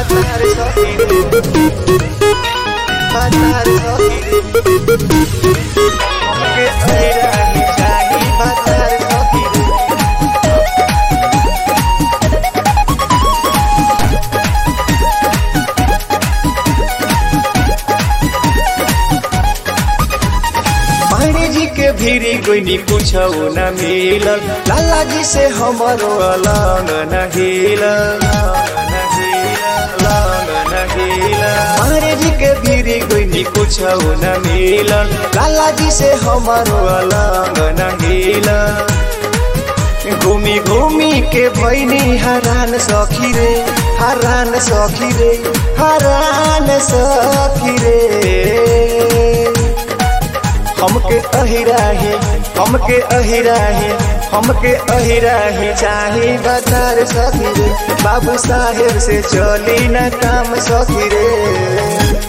भतार सखी रे भतार सखी रे हमके अहिराही चाही भतार सखी रे पानी जी के भीरी कोई कुछ न मिलल लाला जी से हमारो अलग न हिलल पानी जी के भीरी कोई कुछ न मिलल लाला जी से हमारो अलग न हिलल घूमी घूमी के भैनी हरान सखी रे हरान सखी रे हरान सखी रे हमके अहिराही हमके अहिराही हमके अहिराही चाही बता सखी रे बाबू साहेब से चली न काम सखी रे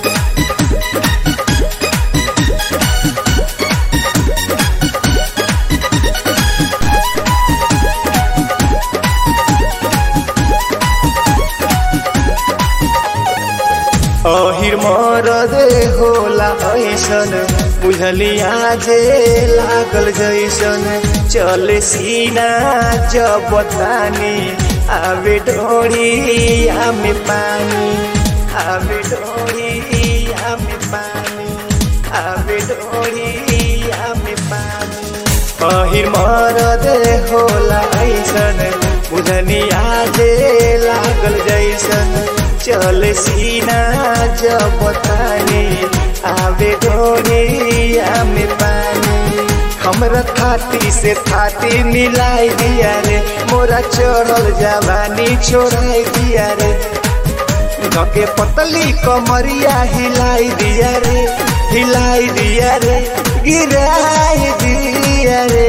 अहिर मरद होला ऐसन बुझलिया जे लागल जैसन चले सीना जब तानी आवे डोरी आमे पानी आवे डोरी आमे पानी आवे डोरी आमे पानी अहिर मरद होला ऐसन बुझनिया जे लागल जैसन चल सीना जब तानी आवे डोरिया में पानी हमरा थाती से थाती मिलाई दिया रे मोरा चढ़ल जवानी छोड़ाई दिया रे धके पतली कमरिया हिलाई दिया रे हिलाई दिया रे गिराई दिया रे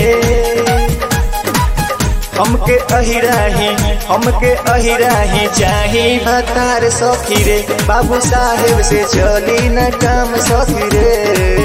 हमके अहिराही हमके अहिराही चाही भतार सखी रे बाबू साहेब से चली न काम सखी रे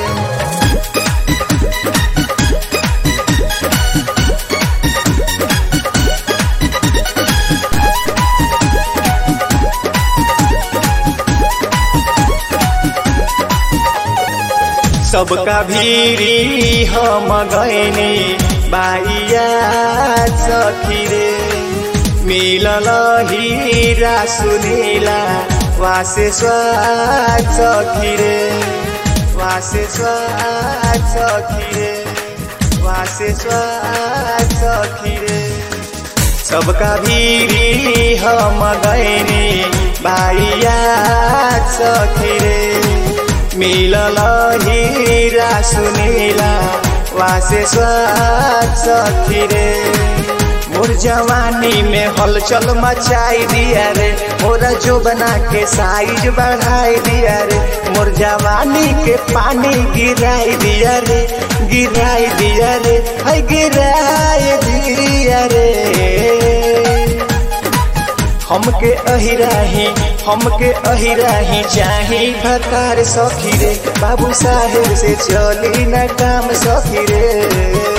सबका भीरी हम गैनी बाइया सखी रे मिलल हीरा सुनीला वासे स्वाद सखी रे वासे स्वाद सखी रे वासे स्वाद सखी रे सबका भीरी हम गैनी बाइया सखी रे मिलल हीरा सुनीला वासे स्वाद सखी रे मोर जवानी में हलचल मचाई दिया रे मोरा जो बना के साइज बढ़ाई दिया रे मोर जवानी के पानी गिराई दिया रे गिराई दिया रे है गिराई दिया रे हमके अहिराही हमके अहिराही चाही भतार सखी रे बाबू साहेब से चली न काम सखी रे